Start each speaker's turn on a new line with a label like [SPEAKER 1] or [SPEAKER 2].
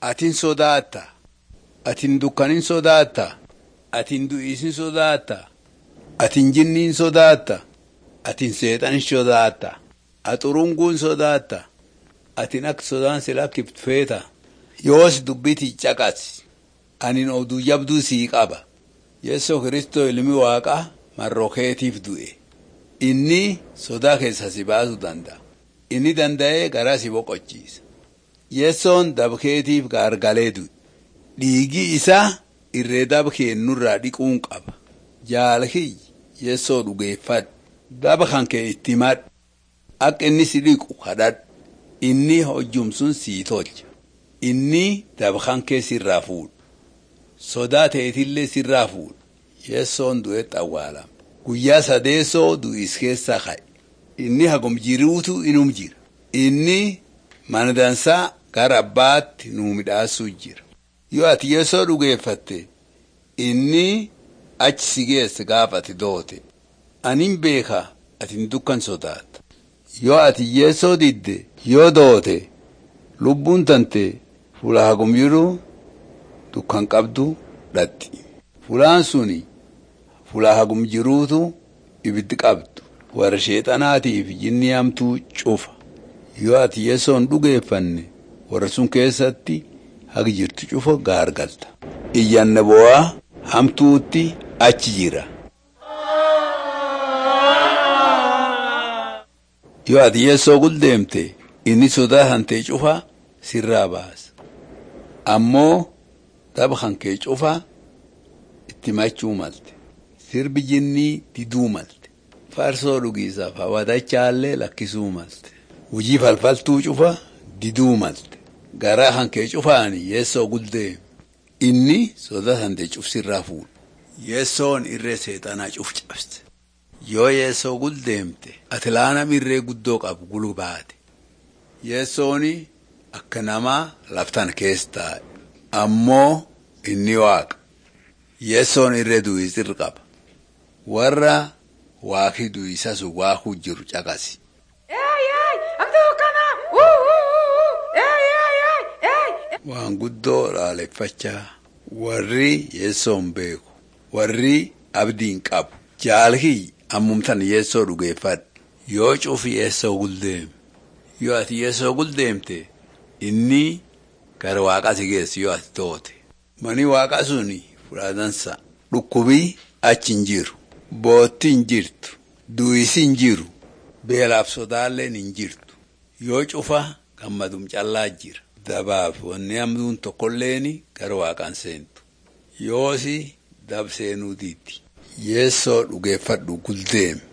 [SPEAKER 1] Atin sodaatta. Atin dukkanin sodaatta. Atin du'iisin sodaatta. Atin jinniin sodaatta. Atin seexan sodaatta. Axurunguun sodaatta. Atin akka sodaan si lakkiftu feeta. Yoos dubbiti caqas. Anin oduu jabduu sii qaba. Yeessoo Kiristoo ilmi waaqaa marroo keetiif du'e. Inni sodaa keessa si baasuu danda'a. Inni danda'ee garaa si boqochiisa. Yeessoon dabkeetiif gaargalee du'e. Dhiigi isaa irree daba keennurraa dhiquun qaba. Jaalkiyyi yeessoo dhugeeffadhu. Daba kan kee itti himadhu. Akka inni si dhiqu kadhadhu. Inni hojjumsun sii tolcha. Inni daba kan kee sirraa fuudha. Sodaa ta'etillee sirraa fuudha. Yeessoon du'etti awwaalama. Guyyaa sadeessoo du'is keessaa ka'e. Inni hagum jiruutu inum jira. Inni mana dansaa gara abbaatti nuu midhaasuu jira. Yoo ati yeessoo dhugeeffatte inni achi si geesse gaafa ati doote. Anin beeka ati dukkan sodaatta. Yoo ati yeessoo didde yoo doote lubbuun tante fuula hagum jiru dukkan qabdu dhatti. Fuulaan suni fuula hagum jiruutu ibiddi qabdu. Warra sheexanaatiif jinni hamtuu cufa. Yoo ati yeessoon dhugeeffanne warra sun keessatti hagi jirtu cufa gaargalta. Iyyanna bo'aa hamtuutti achi jira. Yoo ati yeessoo guldeemte inni sodaa hantee cufa sirraa baasa. Ammoo daba kan kee cufa itti machuu malte. Sirbi jinnii diduu malte. Farsoo dhugiisaaf hawwatachaallee lakkisuu malte. Hujii falfaltuu cufa diduu malte. Garaa kan kee cufaani yeessoo guldeem. Inni sodaa hantee cufsirraa fuudha. Yeessoon irree seexanaa cuf cabse. Yoo yeessoo guldeemte ati laanam irree guddoo qabu gulu baate. Yeessooni akka namaa laftan keessa taa'e. Ammoo inni waaqa. Yeessoon irree du'isirra qaba. Warra waaqii du'isas waaquu jiru caqasi. Waan guddoo dhaaleffachaa warri yeessoon beeku warri abdiin qabu jaalkii ammumtan yeessoo dhugeeffadhu yoo cufi yeessoo guldeeme yoo ati yeessoo guldeemte inni gara waaqaa si geessu yoo ati toote mani waaqaa suni fudhatansa dhukkubii achi hin jiru bootti hin jirtu du'isi hin jiru beelaaf sodaalleen hin jirtu yoo cufa gammadum callaa jira. Dabaaf wanni hamduun tokkolleeni gara waaqaan seentu. Yoosi dab seenuu diitti. Yeessoo dhugeeffadhu guldeeme.